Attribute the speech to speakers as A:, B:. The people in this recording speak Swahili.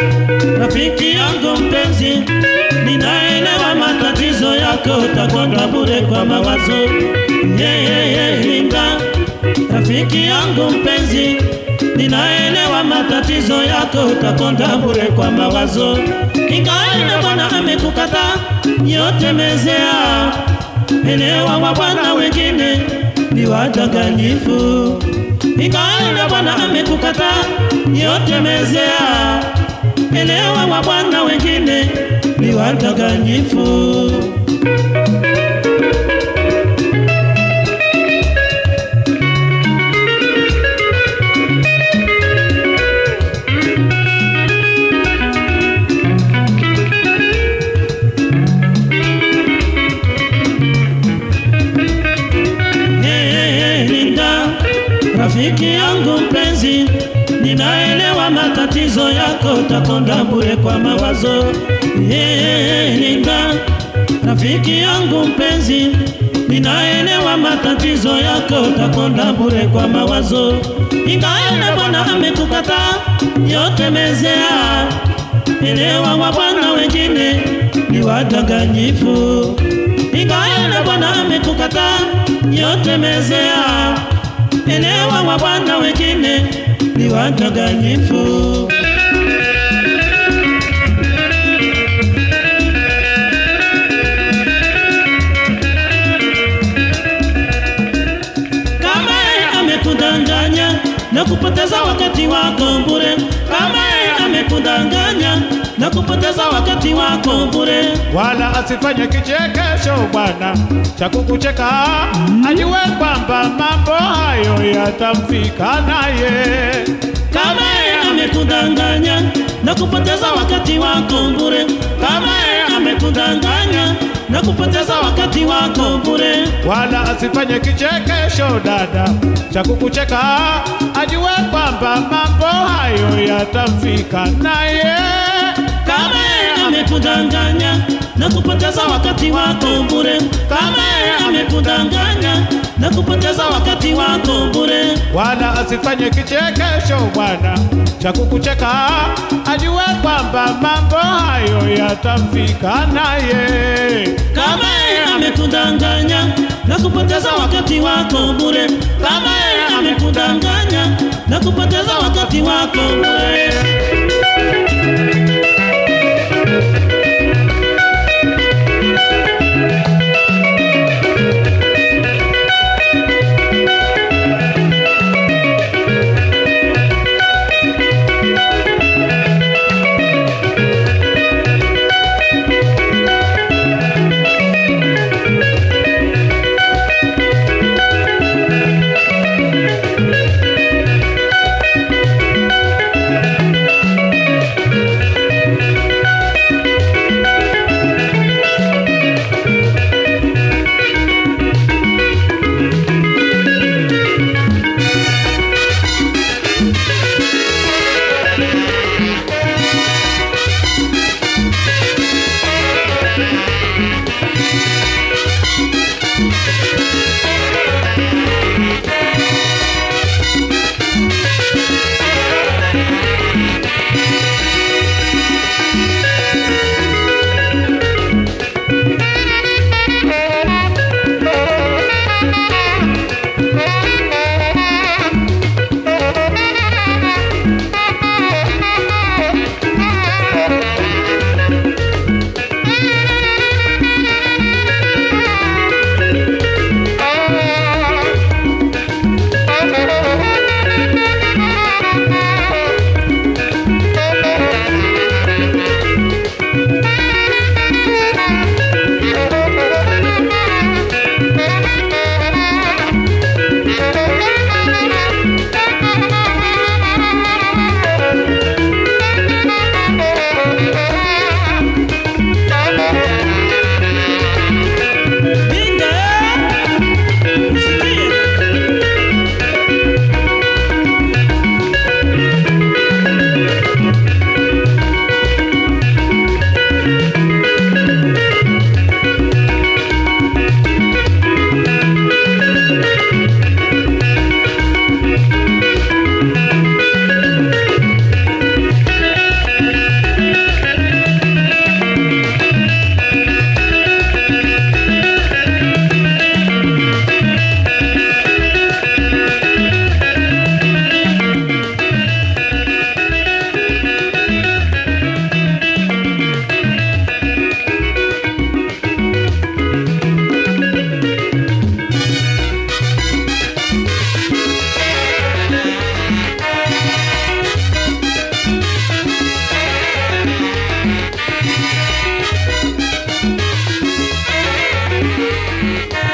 A: rafiki yangu mpenzi, ninaelewa matatizo yako, utakonda bure kwa mawazo. Yeah, yeah, yeah, Linda, rafiki yangu mpenzi, ninaelewa matatizo yako, utakonda bure kwa mawazo. Ingawa Bwana amekukataa, yote mezea, elewa wa bwana wengine ni wadanganyifu. Ingawa Bwana amekukataa, yote mezea, elewa wa bwana wengine ni wadanganyifu. Hey, Linda, rafiki yangu mpenzi, ninaelewa matatizo yako, utakonda bure kwa mawazo. Hey, Linda, rafiki yangu mpenzi, ninaelewa matatizo yako, utakonda bure kwa mawazo. Ingawa Bwana amekukataa, yote mezea, elewa wa bwana wengine ni wadanganyifu. Ingawa Bwana amekukataa, yote mezea, elewa wa bwana wengine ni wadanganyifu. Kama yeye amekudanganya na kupoteza wakati wako bure, kama yeye amekudanganya na kupoteza wakati wako bure,
B: wala asifanye kichekesho bwana cha kukucheka, ajue kwamba mambo hayo yatamfika naye.
A: kama yeye amekudanganya na kupoteza wakati wako bure, kama yeye amekudanganya na kupoteza wakati wako bure,
B: wala asifanye kichekesho dada cha kukucheka, ajue kwamba mambo hayo yatamfika naye.
A: kama yeye amekudanganya na kupoteza wakati wako bure, kama yeye amekudanganya na kupoteza wakati wako bure,
B: wala asifanye kichekesho bwana cha kukucheka, ajue kwamba mambo hayo yatamfika naye.
A: kama yeye amekudanganya na kupoteza wakati wako bure, kama yeye amekudanganya na kupoteza wakati wako bure. Thank you.